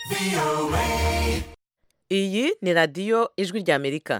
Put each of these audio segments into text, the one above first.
iyi ni radiyo ijwi ry'amerika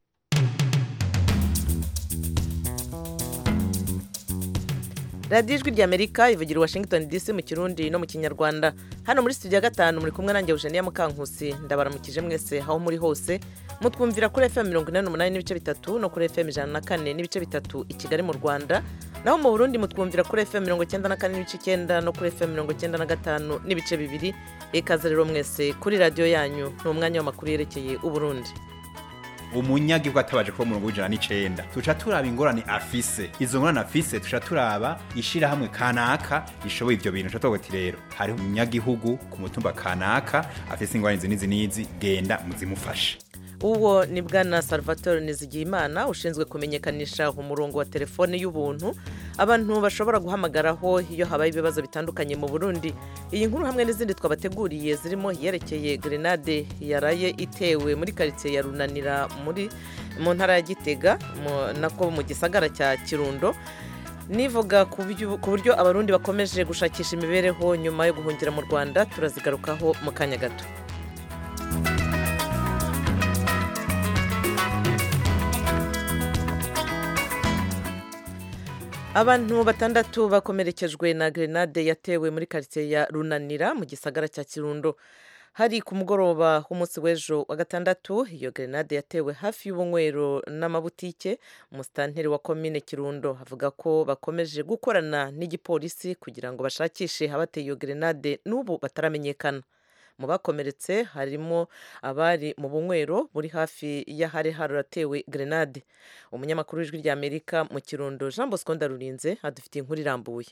radiyo ijwi ry'amerika ivugira i washington dc mu kirundi no mu kinyarwanda hano muri studio ya gatanu muri kumwe nanjye eugenia mukankusi ndabaramukije mwese aho muri hose mutwumvira kuri fm mirongo inani n'umunani n'ibice bitatu no kuri fm ijana na kane n'ibice bitatu i kigali mu rwanda naho mu burundi mutwumvira kuri fm mirongo icyenda na kane n'ibice icyenda no kuri fm mirongo icyenda na gatanu n'ibice bibiri ikaze rero mwese kuri radiyo yanyu ni umwanya w'amakuru yerekeye uburundi umunyagihugu atabaje kuba umurongo w'ijana n'icenda tuca turaba ingorane afise izo ngorane afise tuca turaba ishirahamwe kanaka rishoboye ivyo bintu tuca tuvuga ati rero hariho umunyagihugu ku mutumba kanaka afise ingorane izi n'izi n'izi genda muzimufashe uwo ni bwana salvatore nizigiyimana ushinzwe kumenyekanisha umurongo wa telefone y'ubuntu abantu bashobora guhamagaraho iyo habaye ibibazo bitandukanye mu burundi iyi nkuru hamwe n'izindi twabateguriye zirimo iyerekeye grenade yaraye itewe muri karitsiye ya runanira muri mu ntara ya gitega nako mu gisagara cya kirundo nivuga ku buryo abarundi bakomeje gushakisha imibereho nyuma yo guhungira mu rwanda turazigarukaho mu kanya gato abantu batandatu bakomerekejwe na grenade yatewe muri karitsiye ya runanira mu gisagara cya kirundo hari ku mugoroba w'umunsi w'ejo wa gatandatu iyo grenade yatewe hafi y'ubunywero n'amabutike umusitanteri wa komine kirundo avuga ko bakomeje gukorana n'igipolisi kugira ngo bashakishe abateye iyo grenade n'ubu bataramenyekana mu bakomeretse harimo abari mu bunywero buri hafi y'ahari haratewe grenade umunyamakuru w'ijwi ry'amerika mu kirundo jean bosco ndarurinze adufitiye inkuru irambuye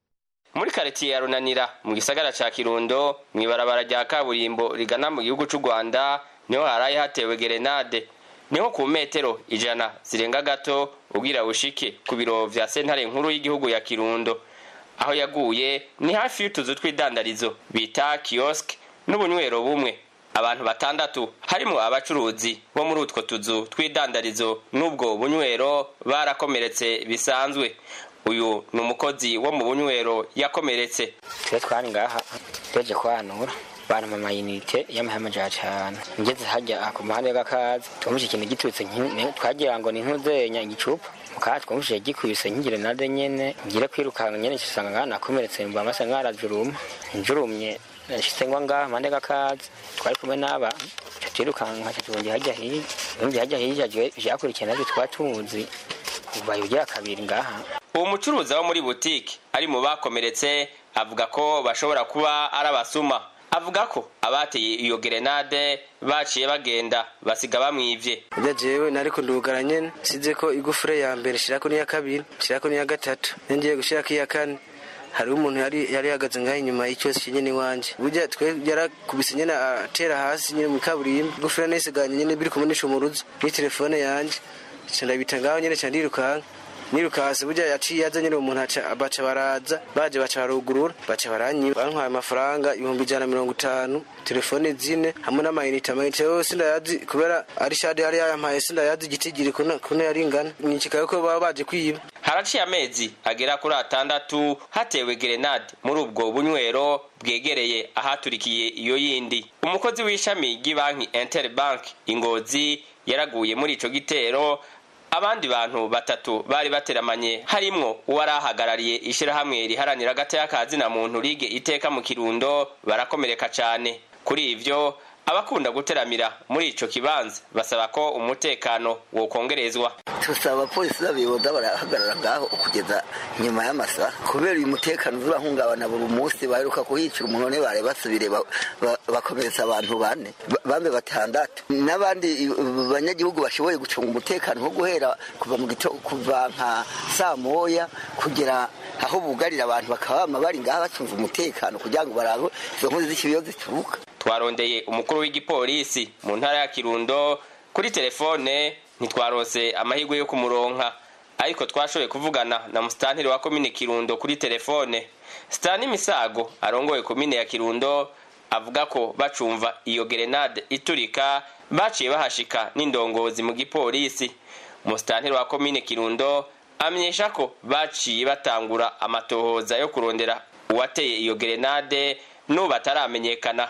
muri karitsiye ya runanira mu gisagara ca kirundo mu ibarabara rya kaburimbo rigana mu gihugu c'u rwanda niho haraye hatewe gerenade niho ku metero ijana zirenga gato ubwira bushike ku biro vya sentare nkuru y'igihugu ya kirundo aho yaguye ni hafi y'utuzu tw'idandarizo bita kiosk n'ubunywero bumwe abantu batandatu harimo abacuruzi bo muri utwo tuzu tw'idandarizo n'ubwo bunywero barakomeretse bisanzwe uyu ni umukozi wo mu bunywero yakomeretse twe twari ngaha tuje kwanura bana amayinite y'amahema ja cane ngeze hajya ku muhanda w'agakazi twumvise ikintu giturutse twagira ngo ni nk'uzenya igicupa mukaha twumvise gikubise nk'igire nade nyene ngire kwirukanka nyene cisanga ngaha nakomeretse mba masa nkarajuruma njurumye nashitse ngwa ngaha mpande gakazi twari kumwe n'aba twirukanka tutongera hajya hirya yumvye hajya hirya vyakurikiye navyo twatuzi ubaye ugira kabiri ngaha uwo mucuruzi wo muri butike ari mu bakomeretse avuga ko bashobora kuba ari abasuma avuga ko abateye iyo gerenade baciye bagenda basiga bamwivye ujya jewe nariko ndugara nyene size ko igufure ya mbere shirako n'iya kabiri shirako n'iya gatatu ngiye gushirako iya kane hariho umuntu yari yari yahagaze ngaho inyuma y'icyose kinyene iwanje burya twe yarakubise nyene atera hasi nyene mu kaburimbo igufure nisiganye nyene biri kumwe n'icumuruzo ni telefone yanje ca ndabita ngaho nyene ca ndirukanka nirukase burya yaciye aza nyine umuntu aca baca baraza baje baca barugurura baca baranyiba bantwaye amafaranga ibihumbi ijana na mirongo itanu telefone zine hamwe n'amayinite amayinite yose sindayazi kubera ari shade yari yayampaye sindayazi igitigiri kuno yari ingana nyicikaye ko baba baje kwiba haraciye amezi agera kuri atandatu hatewe gerenade muri ubwo bunywero bwegereye ahaturikiye iyo yindi umukozi w'ishami ry'ibanki interbank ingozi yaraguye muri ico gitero abandi bantu batatu bari bateramanye harimwo uwari ahagarariye ishirahamwe riharanira agateka ka zina muntu rige iteka mu kirundo barakomereka cane kuri ivyo abakunda guteramira muri ico kibanza basaba ko umutekano wokongerezwa tusaba abapolisi n'abayobozi barahagarara ngaho kugeza nyuma y'amasaha kubera uyu mutekano uzurahungabana buri munsi baheruka kuhicira umuntu none bare basubire bakomeretsa abantu bane bambe batandatu n'abandi banyagihugu bashoboye gucunga umutekano nko guhera kuva mu gito kuva nka saa moya kugera aho bugarira abantu bakaba bama bari ngaha bacunze umutekano kugira ngo barabe izo nkozi z'ikibiyo zituruka twarondeye umukuru w'igipolisi mu ntara ya kirundo kuri telefone ntitwarose amahirwe yo kumuronka ariko twashoboye kuvugana na musitanteri wa komine kirundo kuri telefone sitani misago arongoye komine ya kirundo avuga ko bacumva iyo gerenade iturika baciye bahashika n'indongozi mu gipolisi musitanteri wa komine kirundo amenyesha ko baciye batangura amatohoza yo kurondera uwateye iyo gerenade n'ubu bataramenyekana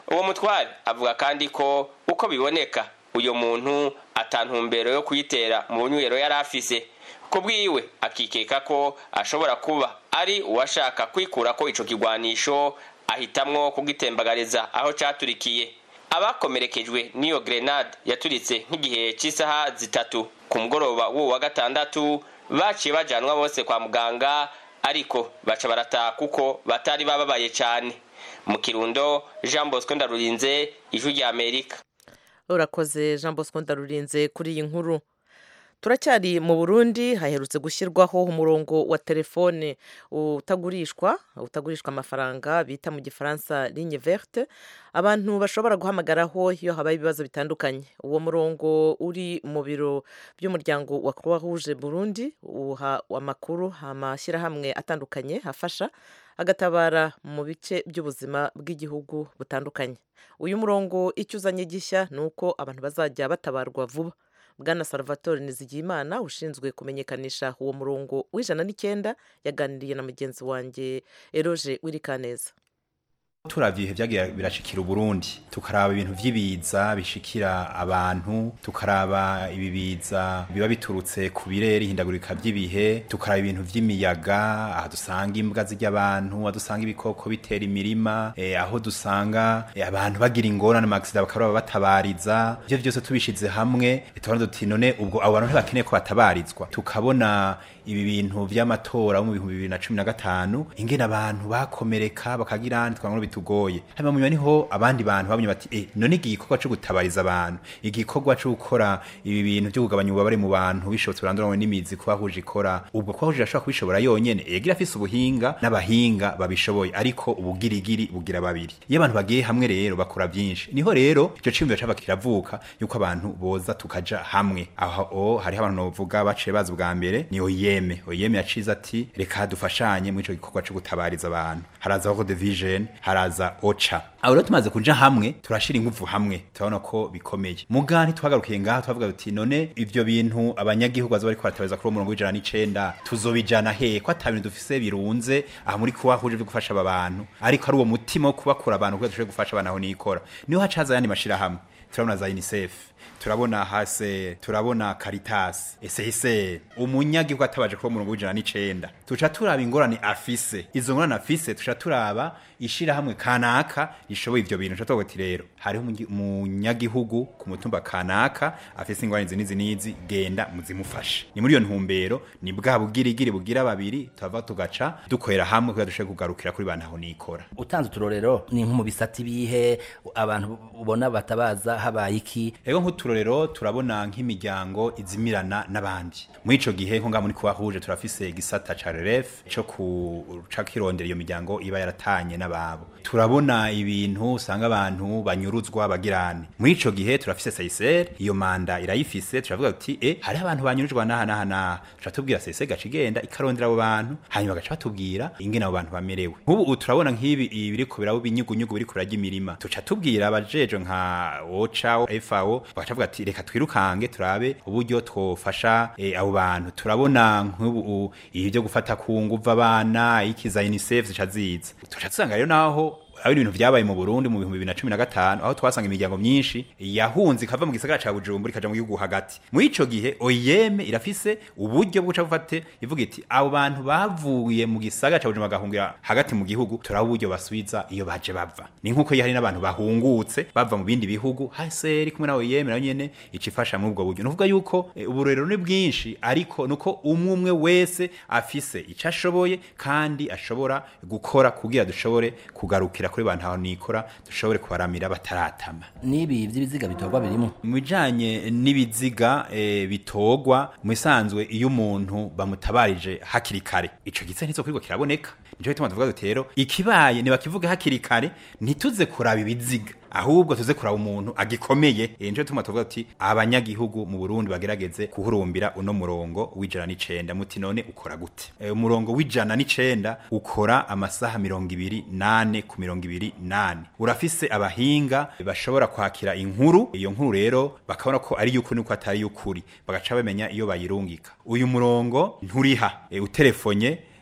uwo mutware avuga kandi ko uko biboneka uyu muntu atantumbero yo kuyitera mu bunywero yari afise ku bwiwe akikeka ko ashobora kuba ari uwashaka kwikura ko ico kigwanisho ahitamwo kugitembagariza aho caturikiye abakomerekejwe n'iyo grenade yaturitse nk'igihe cy'isaha zitatu ku mugoroba w'uwo wa gatandatu baciye bajanwa bose kwa muganga ariko baca barataha kuko batari bababaye cyane mu kirundo jean bosco ndarurinze ijwi rya amerika urakoze jean bosco ndarurinze kuri iyi nkuru turacyari mu burundi haherutse gushyirwaho umurongo wa telefone utagurishwa utagurishwa amafaranga bita mu gifaransa ligne verte abantu bashobora guhamagaraho iyo habaye ibibazo bitandukanye uwo murongo uri mu biro by'umuryango wa croix rouge burundi uha amakuru amashyirahamwe atandukanye afasha agatabara mu bice by'ubuzima bw'igihugu butandukanye uyu murongo icyo uzanye gishya ni uko abantu bazajya batabarwa vuba bwana salvatore nizigiyimana ushinzwe kumenyekanisha uwo murongo w'ijana n'icyenda yaganiriye na mugenzi wanjye eroge wirikaneza turavye ibihe vyagiye birashikira uburundi tukaraba ibintu vy'ibiza bishikira abantu tukaraba ibibiza biba biturutse ku birere ihindagurika vy'ibihe tukaraba ibintu vy'imiyaga aha dusanga imbwa zirya abantu aho dusanga ibikoko bitera imirima eh, aho dusanga eh, abantu bagira ingorane amagisida bakaraba batabariza ivyo vyose tubishize hamwe tubona duti none ubwo abo bantu ntibakeneye ko batabarizwa tukabona ibi bintu vy'amatora mu bihumbi bibiri na cumi na gatanu ingene abantu bakomereka bakagira twangwa bitugoye hanyuma munyuma niho abandi bantu babonye bati eh none iki gikorwa cyo gutabariza abantu igikorwa cyo gukora ibi bintu byo kugabanya ububabare mu bantu bishobotse buranduranywe n'imizi kuba huje ikora ubwo kuba huje ashobora kubishobora yonyene yegira afise ubuhinga n'abahinga babishoboye ariko ubugirigiri bugira babiri iyo abantu bagiye hamwe rero bakora byinshi niho rero ico ciyumviro caba kiravuka yuko abantu boza tukaja hamwe aho hariho abantu novuga baciye bazi bwa mbere ni oyeme oyeme yacize ati reka dufashanye muri ico gikorwa cyo gutabariza abantu haraza World Vision haraza oca aho rero tumaze kuja hamwe turashira ingufu hamwe turabona ko bikomeye mugani twagarukiye ngaha twavuga tuti none ivyo bintu abanyagihugu bazo bariko baratabariza kuri uwo murongo w'ijana n'icenda tuzobijana hehe ko ata bintu dufise birunze aha muri kuba huje vyo gufasha aba bantu ariko ari uwo mutima wo kubakura abantu kugira dushobore gufasha abantu aho nikora niho hacaza ayandi mashirahamwe turabona za UNICEF turabona hase turabona Caritas SHC umunyagihugu atabaje kuba murongo w'ijana n'icenda tuca turaba ingorane afise izo ngorane afise tuca turaba ishira hamwe kanaka rishoboye ivyo bintu tuca tuti rero hariho umunyagihugu ku mutumba kanaka afise ingorane izi n'izi n'izi genda muzimufashe ni muri iyo ntumbero ni bwa bugirigiri bugira babiri tuva tugaca dukorera hamwe kugira dushobore kugarukira kuri bantu aho nikora utanze uturorero ni nko mu bisati bihe abantu ubona batabaza habaye iki ego nk'uturorero turabona nk'imiryango izimirana n'abandi muri ico gihe nko ngaha muri kuba huje turafise igisata ca REF co kuca kirondera iyo miryango iba yaratanye n'ababo turabona ibintu usanga abantu banyuruzwa bagirane muri ico gihe turafise SAISR iyo manda irayifise turavuga tuti eh hari abantu banyurujwe naha naha naha tuca tubwira SAISR gaca igenda ikarondera abo bantu hanyuma gaca batubwira ingene abo bantu bamerewe nk'ubu turabona nk'ibi biriko birabo binyugunyugu biriko birarya imirima tuca tubwira abajejo nka OCHA FAO bagaca bavuga ati reka twirukange turabe uburyo twofasha eh, abo bantu turabona nk'ubu ibi byo gufata ku nguvu abana ikiza UNICEF zica ziza tuca dusanga rero naho aho ibintu vyabaye mu Burundi mu bihumbi bibiri na cumi na gatanu aho twasanga imiryango myinshi yahunze ikava mu gisagara ca Bujumbura ikaja mu gihugu hagati muri ico gihe OIM irafise uburyo bwo bufate ivuga iti abo bantu bavuye mu gisagara ca Bujumbura bagahungira hagati mu gihugu turaba uburyo basubiza iyo baje bava ni nkuko hari n'abantu bahungutse bava mu bindi bihugu haseri kumwe na OIM nayo nyene icifasha muri ubwo buryo nuvuga yuko e, uburero ni bwinshi ariko nuko umwe umwe wese afise ico ashoboye kandi ashobora gukora kugira dushobore kugarukira kuri bantu aho nikora dushobore kubaramira bataratama nibi vy'ibiziga bitorwa birimo mu bijanye n'ibiziga e, bitorwa mu isanzwe iyo umuntu bamutabarije hakiri kare ico gitse ntizo kuriko kiraboneka nico gituma tuvuga duti rero ikibaye nibakivuga hakiri kare ntituze kuraba ibiziga ahubwo tuze kuraba umuntu agikomeye e, nico gituma tuvuga tuti abanyagihugu mu Burundi bagerageze kuhurumbira uno murongo w'ijana n'icenda muti none ukora gute e, umurongo w'ijana n'icenda ukora amasaha mirongo ibiri nane ku mirongo ibiri nane urafise abahinga bashobora kwakira inkuru iyo nkuru rero bakabona ko ari y'ukuri nuko atari y'ukuri bagaca bamenya iyo bayirungika uyu murongo nturiha e, utelefonye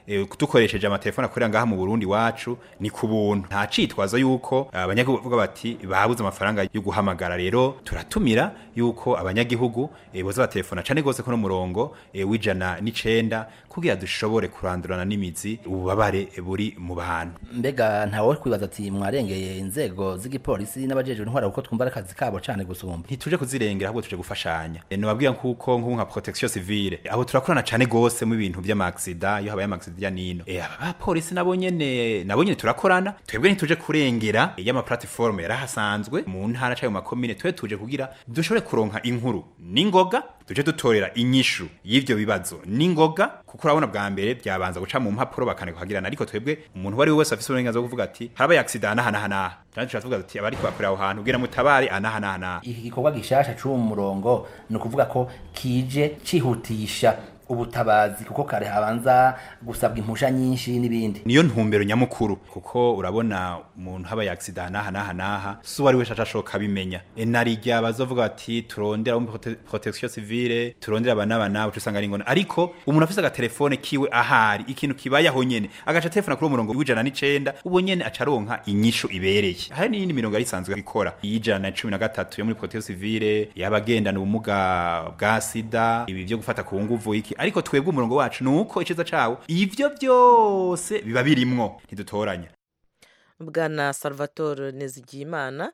eh, dukoresheje amatelefone akorera ngaha mu Burundi wacu ni ku buntu nta citwazo yuko abanyagihugu bavuga bati babuze amafaranga yo guhamagara rero turatumira yuko abanyagihugu eh, boza batelefona cane gose ko no murongo eh, w'ijana n'icenda kugira dushobore kurandurana n'imizi ububabare buri mu bantu mbega ntawe kwibaza ati mwarengeye inzego z'igipolisi n'abajejwe intwara kuko twumva ari akazi kabo cane gusumba ntituje kuzirengera ahubwo tuje gufashanya e, nobabwira nkuko nk'ubu nka protection civile aho turakorana cane gose mu bintu vy'amaksida iyo habaye amaksida ya nino e, aba bapolisi nabo nyene nabo nyene turakorana twebwe ntituje kurengera e, y'ama platform yarahasanzwe mu ntara cayo makomine twe tuje kugira dushobore kuronka inkuru n'ingoga tuje dutorera inyishu y'ivyo bibazo n'ingoga kuko urabona bwa mbere byabanza guca mu mpapuro bakaneka kugirana ariko twebwe umuntu uwo ari we wese afise uburenganzira bwo kuvuga ati harabaye accident anaha naha naha kandi turavuga ati abari kubakorera aho hantu kugira mutabare anaha naha naha iki gikorwa gishasha c'uwo murongo ni ukuvuga ko kije cihutisha ubutabazi kuko kare habanza gusabwa impusha nyinshi n'ibindi niyo ntumbero nyamukuru kuko urabona umuntu habaye accident naha naha naha so wari wese ashashoka bimenya enarijya bazovuga bati turondera mu prote protection civile turondera abana bana ucu usanga ari ngona ariko umuntu afise agatelefone kiwe ahari ikintu kibaye aho nyene agaca telefona kuri umurongo w'ijana n'icenda ubo nyene acaronka inyishu ibereye hari n'iyindi mirongo yari isanzwe ikora iy'ijana na cumi na gatatu yo muri protection civile y'abagendana ubumuga bwa sida ibi vyo gufata ku nguvu iki ariko twebwe umurongo wacu nuko iciza cawo ivyo byose biba birimwo ntidutoranya bwana salvatore nizigiyimana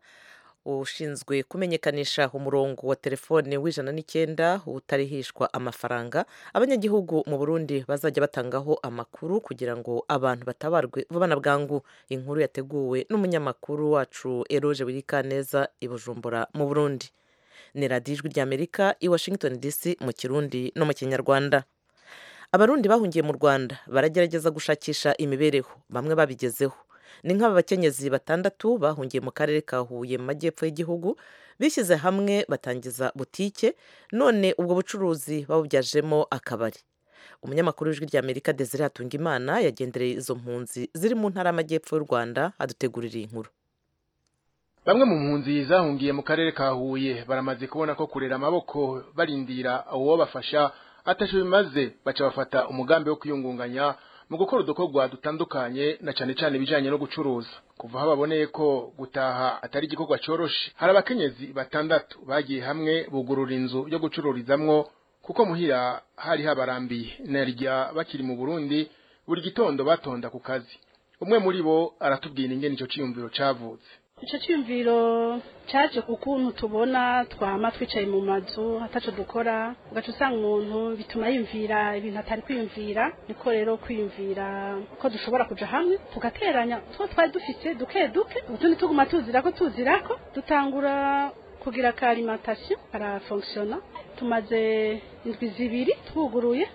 ushinzwe kumenyekanisha umurongo wa telefone w'ijana n'icyenda utarihishwa amafaranga abanyagihugu mu burundi bazajya batangaho amakuru kugira ngo abantu batabarwe vuba na bwangu inkuru yateguwe n'umunyamakuru wacu eroge wirikaneza i bujumbura mu burundi ni radiyo ijwi ry'amerika i washington dc mu kirundi no mu kinyarwanda abarundi bahungiye mu rwanda baragerageza gushakisha imibereho bamwe babigezeho ni nk'aba bakenyezi batandatu bahungiye mu karere ka huye mu majyepfo y'igihugu bishyize hamwe batangiza butike none ubwo bucuruzi babubyajemo akabari umunyamakuru w'ijwi ry'amerika desire hatungimana yagendereye izo mpunzi ziri mu ntara y'amajyepfo y'u rwanda adutegurira iyi nkuru bamwe mu mpunzi zahungiye mu karere ka huye baramaze kubona ko kurera amaboko barindira uwo bafasha atasho bimaze baca bafata umugambi wo kwiyungunganya mu gukora udukorwa dutandukanye na cane cane ibijanye no gucuruza kuva aho baboneye ko gutaha atari igikorwa coroshe hari abakenyezi batandatu bagiye hamwe bugurura inzu yo gucururizamwo kuko muhira hari habarambiye narya bakiri mu Burundi buri gitondo batonda ku kazi umwe muri bo aratubwira ingene ico ciyumviro cavutse icyo cyumviro cyaje ku kuntu tubona twama twicaye mu mazu ataco dukora ugaca usanga umuntu bituma yiyumvira ibintu atari kwiyumvira niko rero kwiyumvira ko dushobora kuja hamwe tugateranya two twari dufite duke duke utundi tuguma tuzirako tuzirako dutangura kugira ka alimentation karafonctiona tumaze indwi zibiri twuguruye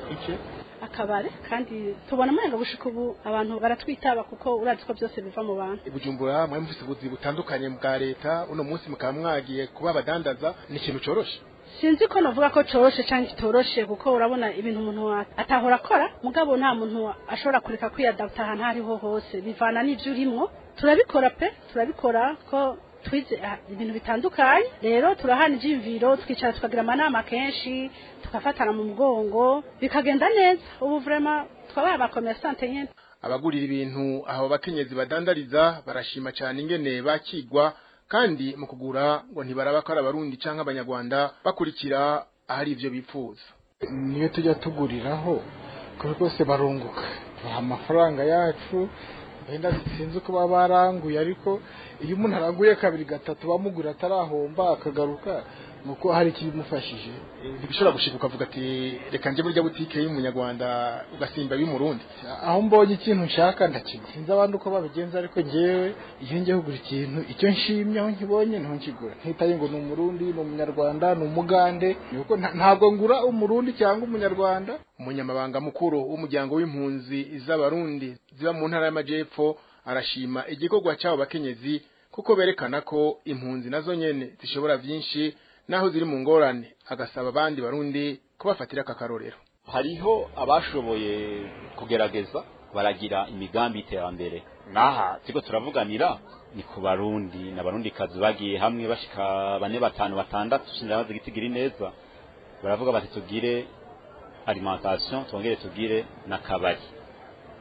akabare kandi tubona amarenga gushika ubu abantu baratwitaba kuko urazi ko byose biva mu bantu ibujumbura mwe mufise ubuzi butandukanye bwa leta uno munsi mukaba mwagiye kuba abadandaza ni ikintu coroshe sinzi ko navuga ko coroshe cyangwa kitoroshe kuko urabona ibintu umuntu atahora akora mugabo nta muntu ashobora kureka kwiyadapta ahantu aho ariho hose bivana n'ibyo urimwo turabikora pe turabikora ko twize ibintu bitandukanye rero turahana ibyiyumviro twicara tukagira amanama kenshi tugafatana mu mugongo bikagenda neza ubu vrema twabaye abakomersante nyene abagurira ibintu aho bakenyezi badandariza barashima cyane ingene bakigwa kandi mu kugura ngo ntibaraba ko ari abarundi canke abanyarwanda bakurikira ahari ivyo bipfuza niyo tujya tuguriraho kuri rwose barunguka tubaha amafaranga yacu wenda sinzi uko baba baranguye ariko iyo umuntu aranguye kabiri gatatu bamugura atarahomba akagaruka nuko hari ikibimufashije ntibishobora gushika ukavuga ati reka nje muri rya butike y'umunyarwanda ugasimba y'umurundi aho mbonye ikintu nshaka ndakigura sinzi abandi uko babigenza ariko ngewe iyo ngiye kugura ikintu icyo nshimye aho nkibonye niho nkigura ntitaye ngo ni umurundi ni umunyarwanda ni umugande nuko ntabwo ngura umurundi cyangwa umunyarwanda umunyamabanga mukuru w'umuryango w'impunzi z'abarundi ziba mu ntara y'amajepfo arashima igikorwa cy'abo bakenyezi kuko berekana ko impunzi nazo nyene zishobora vyinshi naho ziri mu ngorane agasaba abandi barundi kubafatira aka karorero hariho abashoboye kugerageza baragira imigambi y'iterambere naha turiko turavuganira ni ku barundi n'abarundi kazi bagiye hamwe bashika bane batanu batandatu sindarabazi igitigiri neza baravuga bati tugire alimentation twongere tugire n'akabari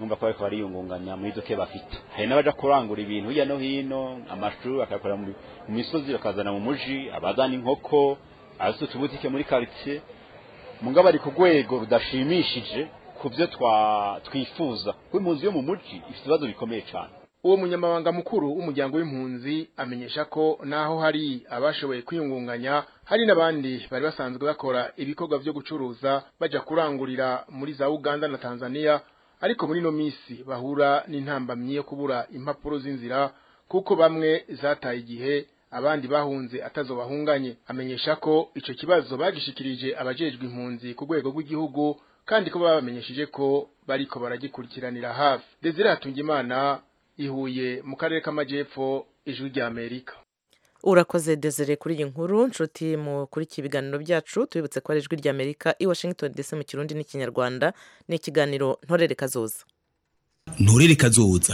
numva ko bariko bariyungunganya muri izo ke bafite hari n'abaja kurangura ibintu hirya no hino amashuri bakayakorera mu mu misozi bakazana mu muji abazana inkoko abafite utubutike muri quartier mugabo bari ku rwego rudashimishije ku byo twa- twifuza kuko impunzi yo mu muji ifite ibibazo bikomeye cyane uwo munyamabanga mukuru w'umuryango w'impunzi amenyesha ko naho hari abashoboye kwiyungunganya hari n'abandi bari basanzwe bakora ibikorwa vyo gucuruza baja kurangurira muri za Uganda na Tanzania ariko muri no misi bahura n'intambamyi yo kubura impapuro z'inzira kuko bamwe zataye igihe abandi bahunze atazo bahunganye amenyesha ko ico kibazo bagishikirije abajejwe impunzi ku rwego rw'igihugu kandi ko babamenyesheje ko bariko baragikurikiranira hafi Desire Hatungimana ihuye mu karere k'amajepfo ijwi rya Amerika urakoze desire kuri iyi nkuru nshuti mukurikiye ibiganiro byacu tubibutse ko ari ijwi rya amerika i washington dc mu kirundi n'ikinyarwanda ni ikiganiro ntorere kazoza nturere kazoza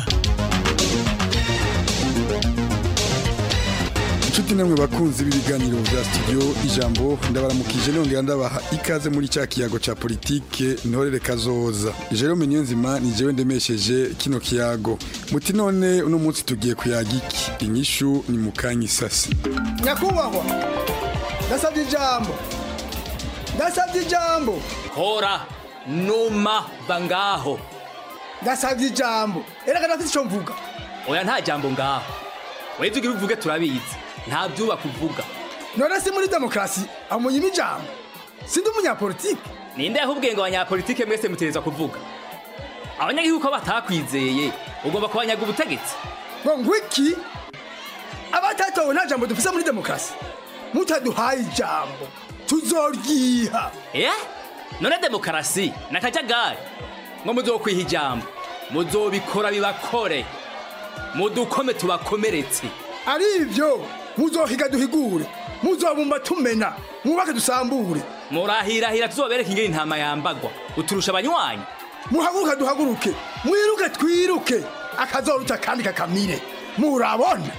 inshuti namwe bakunzi b'ibiganiro bya studio ijambo ndabaramukije nongera ndabaha ikaze muri cya kiyago cya politike ntorere kazoza jerome niyonzima ni jewe ndemesheje kino kiyago muti none uno munsi tugiye kuyaga iki inyishu ni mu kanya isasi nyakubahwa ndasabye ijambo ndasabye ijambo hora numa bangaho ndasabye ijambo erega ndafite icyo mvuga oya nta jambo ngaho weze ugira uvuge turabizi nta byubaka uvuga none si muri demokarasi amunyima ijambo sindi umunyapolitike ninde yahubwiye ngo abanyapolitike mwese mutereza kuvuga abanyagihugu ko batakwizeye ugomba kubanyaga ubutegetsi ngo ngwiki abatatowe nta jambo dufise muri demokarasi mutaduhaye ijambo tuzoryiha eh none demokarasi ni akajagari ngo muzokwiha ijambo muzobikora bibakore mudukome tubakomeretse ari ibyo muzohiga duhigure muzobumba tumena mwubake dusambure murahirahira tuzobereka ingene intama yambagwa uturusha abanywanyi muhaguruke duhaguruke mwiruke twiruke akazoruta kandi kakamire murabona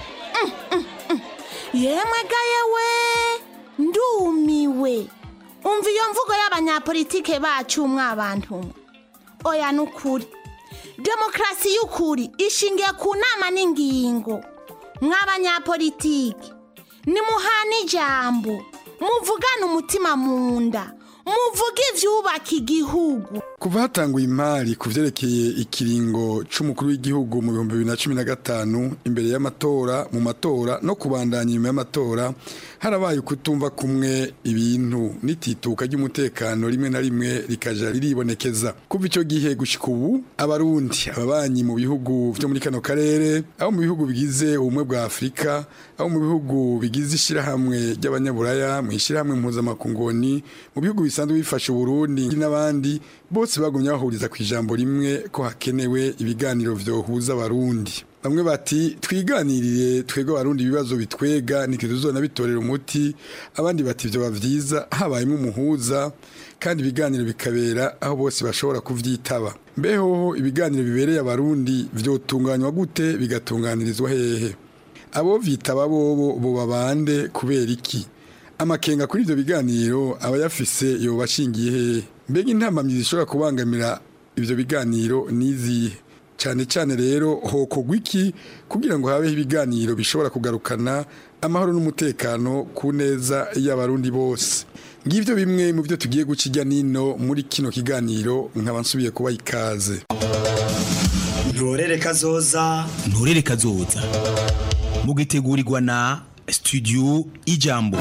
yemwe ga yewe ndumiwe umva iyo mvugo y'abanyapolitike bacu mwabantu mwe oya ni ukuri demokarasi y'ukuri ishingiye ku nama n'ingingo mw'abanyapolitike nimuhana ijambo muvugane umutima mu nda muvuge ibyubaka igihugu kuva hatanguye imari ku vyerekeye ikiringo c'umukuru w'igihugu mu bihumbi bibiri na cumi na gatanu imbere y'amatora mu matora no kubandanya inyuma y'amatora harabaye ukutumva kumwe ibintu n'itituka ry'umutekano rimwe na rimwe rikaja riribonekeza kuva ico gihe gushika ubu abarundi ababanyi mu bihugu vyo muri kano karere abo mu bihugu bigize ubumwe bwa afurika abo mu bihugu bigize ishirahamwe ry'abanyaburaya mu ishirahamwe mpuzamakungoni mu bihugu bisanzwe bifasha uburundi n'abandi bose bagumye bahuriza ku ijambo rimwe ko hakenewe ibiganiro vyohuza abarundi bamwe bati twiganirire twebwe abarundi ibibazo bitwega nituzona bitorera umuti abandi bati vyoba vyiza habayemo umuhuza kandi ibiganiro bikabera aho bose bashobora kuvyitaba mbehoho ibiganiro bibereye abarundi vyotunganywa gute bigatunganirizwa hehe abo vyitaba bobo boba bande kubera iki amakenga kuri ivyo biganiro abayafise yoba ashingiye hehe mbega intambamyi zishobora kubangamira ivyo biganiro nizihe cyane cyane rero hokogwa iki kugira ngo habeho ibiganiro bishobora kugarukana amahoro n'umutekano ku neza y'abarundi bose ngibyo bimwe mu byo tugiye guca ijya nino muri kino kiganiro nkaba nsubiye kuba ikaze nturere kazoza nturere kazoza mugitegurirwa na studio ijambo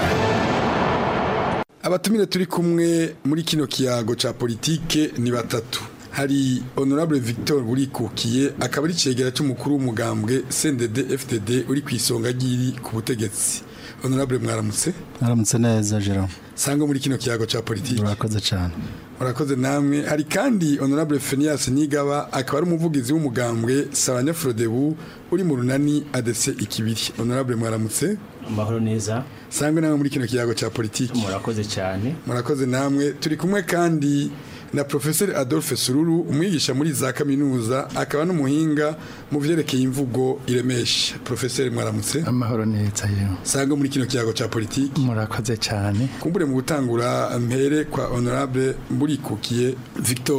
abatumire turi kumwe muri kino kiyago ca politike ni batatu hari honorable Victor Burikukiye akaba ari cegera cy'umukuru w'umugambwe CNDD FTD uri ku isonga ryiri ku butegetsi honorable mwaramutse mwaramutse neza Jerome sanga muri kino kiyago ca politike urakoze cyane murakoze namwe hari kandi honorable Phineas Nigaba akaba ari umuvugizi w'umugambwe Sabanya Frodebu uri mu runani ADC ikibiri honorable mwaramutse amahoro neza sangwe namwe muri kino kiyago ca politike murakoze cyane murakoze namwe turi kumwe kandi na Professor Adolphe Sururu umwigisha muri za kaminuza akaba n'umuhinga mu vyerekeye imvugo iremesha Professor mwaramutse amahoro neza yewe sanga muri kino kiyago ca politike murakoze cyane kumbure mu gutangura mpere kwa honorable Mburikukiye Victor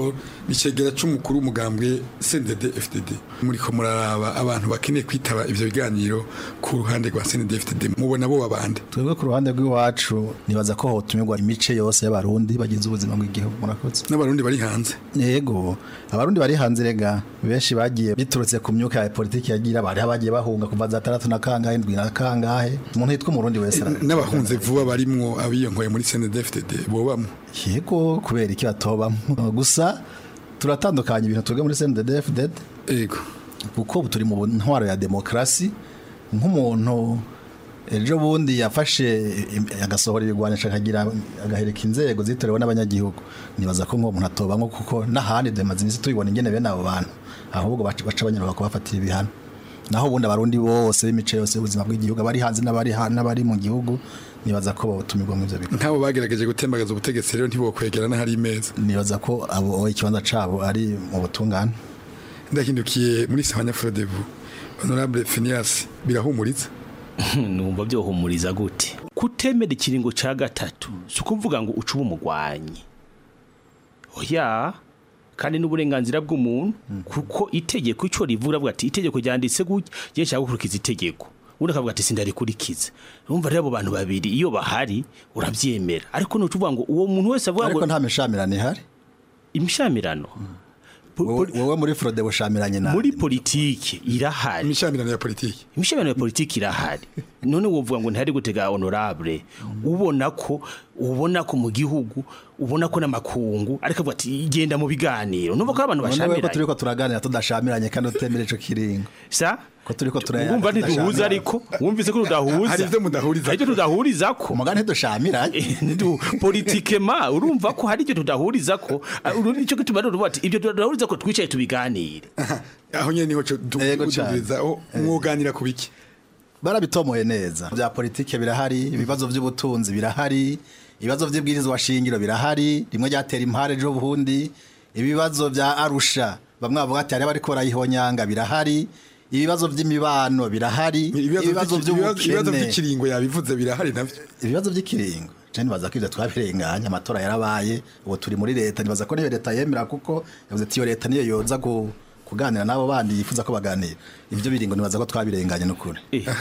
bicegera c'umukuru w'umugambwe CNDD FDD muriko muraraba abantu bakeneye kwitaba ivyo biganiro ku ruhande rwa CNDD FDD mubona bo babande twebwe ku ruhande rw'iwacu nibaza ko hotumirwa imice yose y'abarundi bagize ubuzima bw'igihugu murakoze n'abarundi bari hanze yego abarundi bari hanze rega benshi bagiye biturutse ku myuka ya politiki yagira bari bagiye bahunga kuva za tandatu na kangahe ndwi na kangahe umuntu yitwa umurundi wese ara- n'abahunze vuba barimwo abiyongoye muri CNDD FDD bobamwo yego kubera iki batobamo gusa turatandukanya ibintu twebwe muri CNDD-FDD yego kuko ubu turi mu ntwaro ya demokarasi nk'umuntu ejo bundi yafashe im- agasohora ibigwanisha akagira agahereka inzego zitorewe n'abanyagihugu nibaza ko nk'uwo muntu atobamwo kuko n'ahandi demaze iminsi tubibona ingene bene abo bantu ahubwo baca baca banyaruka kubafatira ibihano naho ubundi abarundi bose b'imice yose y'ubuzima bw'igihugu abari hanze n'abari ha- n'abari mu gihugu nibaza ko botumirwa mu ivyo bigo nk'abo bagerageje gutembagaza ubutegetsi rero ntibokwegera n'ahari imeza nibaza ko abo ikibanza cabo ari mu butungane ndahindukiye muri Sahanya Frodebu Honorable Phineas birahumuriza numva byohumuriza gute kutemera ikiringo ca gatatu si ukuvuga ngo ucuba umugwanyi oya kandi n'uburenganzira bw'umuntu kuko itegeko ico rivuga avuga ati itegeko ryanditse gutya je nshaka gukurikiza itegeko undi akavuga ati sindarikurikiza urumva rero abo bantu babiri iyo bahari uravyemera ariko nucuvuga ngo uwo muntu wese avuga ngo ariko nta mishamirano ihari imishamirano wowe muri Frode bushamiranye nawe muri politiki irahari imishamirano ya politiki imishamirano ya politiki irahari none wovuga ngo ntihari gutega honorable ubona ko ubona ko mu gihugu ubona ko n'amakungu ariko avuga ati genda mu biganiro numva ko ari abantu none ko bashamiranye turiko turaganira tudashamiranye kandi utemera ico kiringo sa ko turiko turaya wumva ntiduhuza ariko wumvise ko tudahuza Hari ivyo mudahuriza hari ivyo tudahuriza ko umugani ntidushamiranye politikema urumva ko hari ivyo tudahuriza ko nicyo gituma rero uvuga ati ivyo tudahuriza ko twicaye tubiganire aho nyene niho tudubiriza aho mwoganira ku biki barabitomoye neza bya politike birahari ibibazo by'ubutunzi birahari ibibazo by'ibwirizwa shingiro birahari rimwe ryatera impare ejo buhundi ibibazo bya arusha bamwe bavuga ati hari bariko barayihonyanga birahari ibibazo by'imibano birahari ibibazo ibibazo by'ubukene by'ikiringo yabivuze birahari navyo ibibazo by'ikiringo je nibaza ko ivyo twabirenganya amatora yarabaye ubu turi muri leta nibaza ko niyo leta yemera kuko yavuze ati iyo leta niyo yoza ku kuganira n'abo bandi yifuza ko baganira ivyo biringo nibaza ko twabirenganye n'ukuri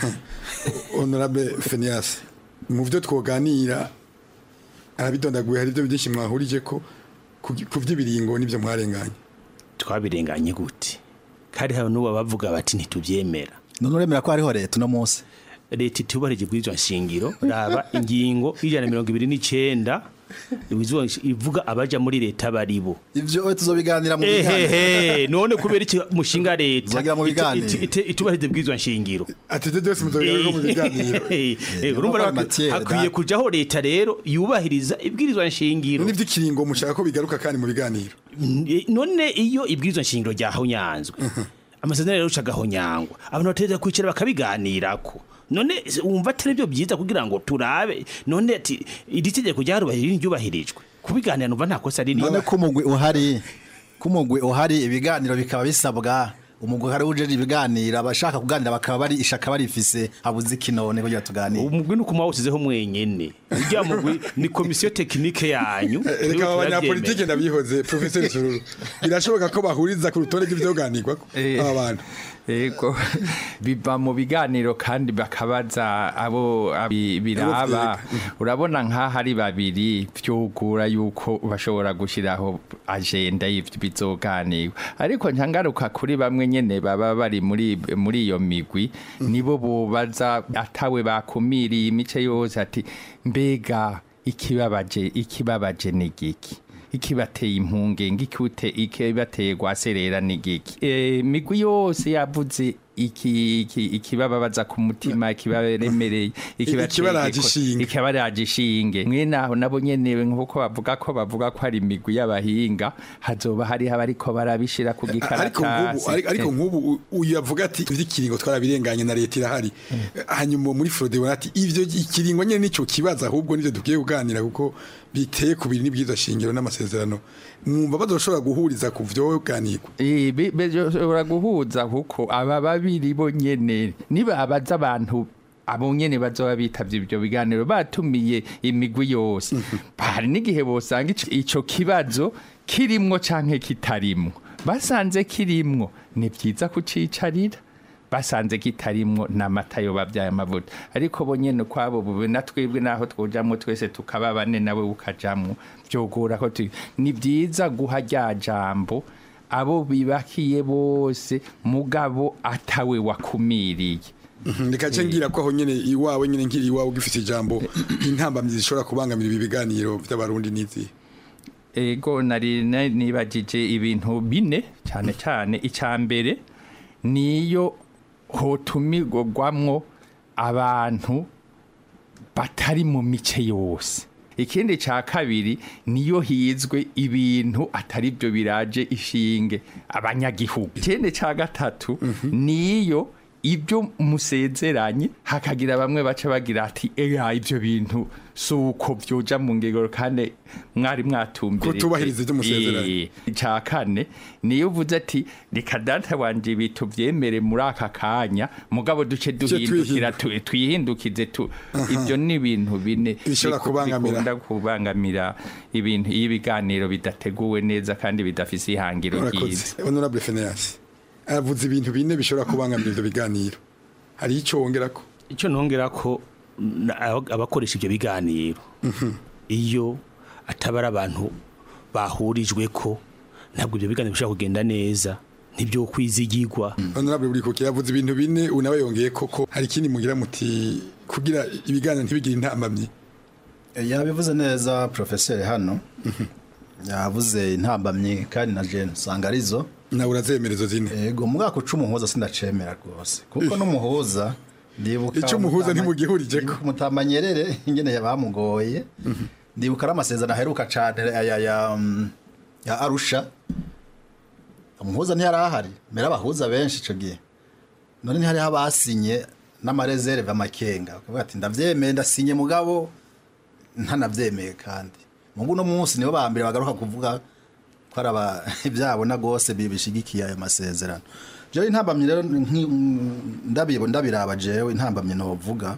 Honorable Phineas mu byo twoganira arabidondaguye hari ibyo byinshi mwahurije ko ku ku by'ibiringo n'ibyo mwarenganye twabirenganye gute kandi hari n'ubu bavuga bati ntitubyemera none uremera ko hariho leta uno munsi leta itubarije ibwirizwa nshingiro raba ingingo y'ijana na mirongo ibiri n'icenda ibwirizwa nshi- ivuga abaja muri leta baribo ivyo tuzobiganira mu ehehe none kubera iki mushinga leta Tuzagira mu itu- biganiro. itu- itu- itubahiriza ibwirizwa nshingiro ati ibyo byose muzobiganira no mu biganiro Eh, urumva rero matière, hakwiye date. kujaho leta rero yubahiriza ibwirizwa nshingiro n'iby'ikiringo mushaka ko bigaruka kandi mu biganiro none iyo ibwirizwa nshingiro ryahonyanzwe amasezerano rero ucagahonyangwa abantu bategereza kwicara bakabiganirako none wumva atari byo byiza kugira ngo turabe none ati iri tegeko ryarubahirije ryubahirijwe kubiganira numva nta kosa rinini none ko umugwi uhari ko umugwi uhari ibiganiro bikaba bisabwa umugwi uhari ujeje ibiganiro abashaka kuganira bakaba bari ishaka barifise habuze ikinone kugira tuganire umugwi ni ukuma wawusizeho mwenyene urya mugwi ni komisiyo tekinike yanyu reka aba banyapolitike ndabihoze professeur Sururu birashoboka ko bahuriza ku rutonde rw'ivyoganirwa aba bantu Ego biva mu biganiro kandi bakabaza abo abi- biraba urabona nk'aho ari babiri byugura yuko bashobora gushyiraho agenda y'ibyo bizoganirwa ariko ntangaruka kuri bamwe nyene baba bari muri muri iyo migwi nibo bubaza atawe bakumiriye imice yose ati mbega ikibabaje ikibabaje ni giki ikibateye impungenge ikute ikibateye gwaserera ni giki e, migwi yose yavuze iki iki ikibababaza ku mutima ikibaremereye ikibaraje ishinge. ikibaraje ishinge mwene aho nabo nyene nkuko bavuga ko bavuga ko ari imigwi y'abahinga hazoba hari abariko barabishira ku ariko nk'ubu gikaratasi ariko- ariko nk'ubu u- uyu yavuga ati ivy'ikiringo twarabirenganye na leta irahari hanyuma muri Frode bona ati ivyo ikiringo nyene nico kibaza ahubwo nivyo dukwiye kuganira kuko biteye ku biri n'ibwirizwa shingiro n'amasezerano mwumva bazoshobora guhuriza ku vyoganirwa bishobora guhuza kuko aba babiri bo nyene nibabaza abantu abo nyene bazoba bitavye ibyo biganiro batumiye imigwi yose hari n'igihe bosanga ico- ico kibazo kirimwo canke kitarimwo basanze kirimwo ni vyiza kucicarira basanze kitarimwo n'amata yo babyaye amavuta ariko bo nyene kwabo bube na twebwe naho twojamwo twese tukaba bane nawe ukajamwo vyogora ko tu- ni vyiza guha rya jambo abo bibakiye bose mugabo atawe wakumiriye reka ngira ko aho nyene iwawe nyene nkiri iwawe ugifite ijambo intambamyi zishobora kubangamira ibi biganiro by'abarundi n'izi ego nari na- nibagije ibintu bine cyane cyane icya mbere niyo hotumirwamwo abantu batari mu mice yose ikindi cya kabiri niyo hizwe ibintu atari byo biraje ishinge abanyagihugu ikindi cya gatatu niyo ibyo musezeranye hakagira bamwe baca bagira ati eya ibyo bintu si uko byoja mu ngegero kandi mwari mwatumbere Kutubahiriza ibyo musezeranye. icya kane niyo uvuze ati reka data wanje ibi tubyemere muri aka kanya mugabo duce duhindukira tu- twihindukize tu ibyo ni ibintu bine Bishobora biku- kubangamira. bikunda kubangamira ibintu iyo ibiganiro bidateguwe neza kandi bidafise ihangiro ryiza urakoze honorable Phineas aravuze ibintu bine bishobora kubangamira ivyo biganiro hari ico wongera ko icyo nongera ko na- aba- abakoresha ibyo biganiro iyo ataba ari abantu bahurijwe ko ntabwo ibyo biganiro bishobora kugenda neza ntibyo kwizigirwa honorable buri kuki yavuze ibintu bine ubu nawe yongeye koko hari ikindi mugira muti kugira ibiganiro ntibigire intambamyi yabivuze neza profeseri hano yavuze intambamyi kandi na jene usanga arizo nawe urazemerezo zine yego mu mwaka uca umuhuza sindacemera rwose kuko n'umuhuza ndibuka Ico umuhuza ntimugihurije ko. mutamanyerere ingene bamugoye ndibuka ari amasezerano aheruka cane ya, ya, ya, mm, ya arusha umuhuza ntiyari ahari mbere abahuza benshi ico gihe none ntihariho abasinye n'amarezerve amakenga bakavuga ati ndavyemeye ndasinye mugabo ntanavyemeye kandi mungu no munsi nibo ba mbere bagaruka kuvuga ko ari aba ibyabona rwose bibishigikiye ayo masezerano jewe intambamyi rero nki- ndabibo ndabiraba jewe intambamyi novuga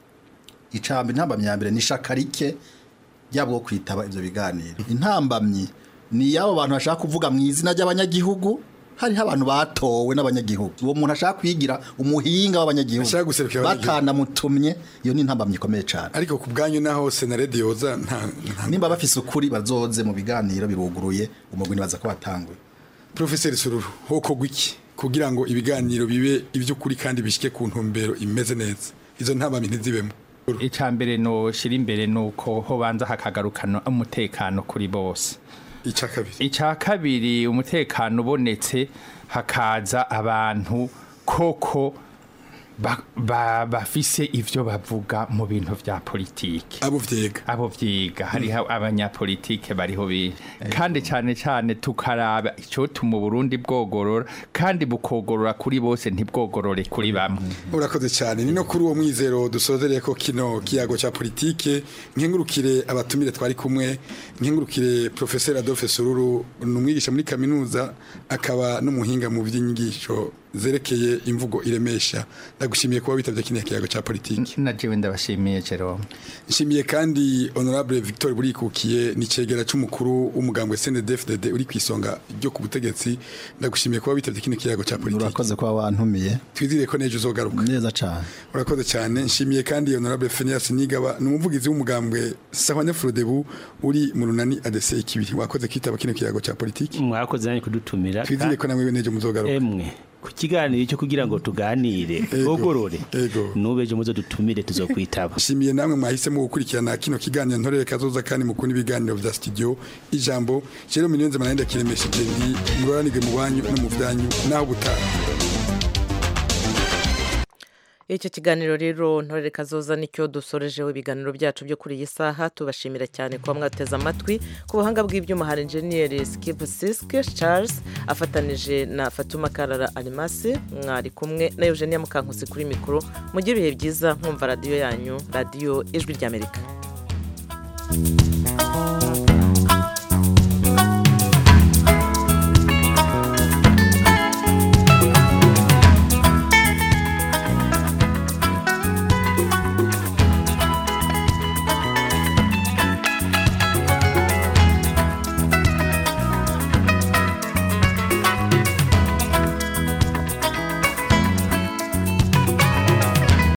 icambi intambamyi ya mbere ni ishaka rike ryabwo kwitaba ivyo biganiro intambamyi ni yabo bantu bashaka kuvuga mu izina ry'abanyagihugu hariho abantu batowe n'abanyagihugu uwo muntu ashaka kwigira umuhinga w'abanyagihugu batanamutumye iyo ni intambamyi ikomeye cyane ariko ku bwanyu naho senaredi yoza nta nimba bafise ukuri bazoze mu biganiro biruguruye umugwi nibaza ko watanguye profeseri sururu hokogwa iki kugira ngo ibiganiro bibe iby'ukuri kandi bishike ku ntumbero imeze neza izo ntambamyi ntizibemo icya mbere noshira imbere ni uko ho banza hakagarukana umutekano kuri bose icya kabiri icya kabiri umutekano ubonetse hakaza abantu koko ba- ba- bafise ivyo bavuga mu bintu vya politike abo vyiga abo vyiga hariho abanyapolitike bariho bi kandi cyane cyane tukaraba icotuma Burundi bwogorora kandi bukogorora kuri bose ntibwogorore kuri bamwe urakoze cyane ni no kuri uwo mwizero dusozereye ko kino kiyago cya politike nkengurukire abatumire twari kumwe nkengurukire professeur Adolphe Sururu ni umwigisha muri kaminuza akaba n'umuhinga mu by'inyigisho zerekeye imvugo iremesha ndagushimiye kuba witabye kino kiyago cya politike na jewe ndabashimiye Jerome nshimiye kandi honorable Victor Burikukiye ni cegera c'umukuru w'umugambwe CNDD-FDD uri kwisonga ryo ku butegetsi ndagushimiye kuba witabye kino kiyago cya politike urakoze kuba wantumiye twizire ko nejo uzogaruka neza cyane urakoze cyane nshimiye kandi honorable Phineas Nigaba ni umuvugizi w'umugambwe Sahwane Frodebu uri mu runani ADC ikibiri wakoze kwitaba kino kiyago cya politike mwakoze nanjye kudutumira twizire ko namwe nejo muzogaruka emwe ku kiganiro cyo kugira ngo tuganire twogorore nubeje muzo dutumire tuzokwitaba nshimiye namwe mwahisemo gukurikirana kino kiganiro ntorere kazoza kandi mukunda ibiganiro vya studio ijambo Jerome Niyonze manende kiremesheje ndi muroranirwe mu banyu no mu vyanyu naho gutaha icyo kiganiro rero ntorere kazoza nicyo dusorejeho ibiganiro byacu byo kuri iyi saha tubashimira cyane kuba mwateze amatwi ku buhanga bw'ibyuma hari enjeniyeri sikipu siske charles afatanije na fatuma karara arimasi mwari kumwe na eugenia mukankusi kuri mikoro mugire ibihe byiza nkumva radiyo yanyu radiyo ijwi ry'amerika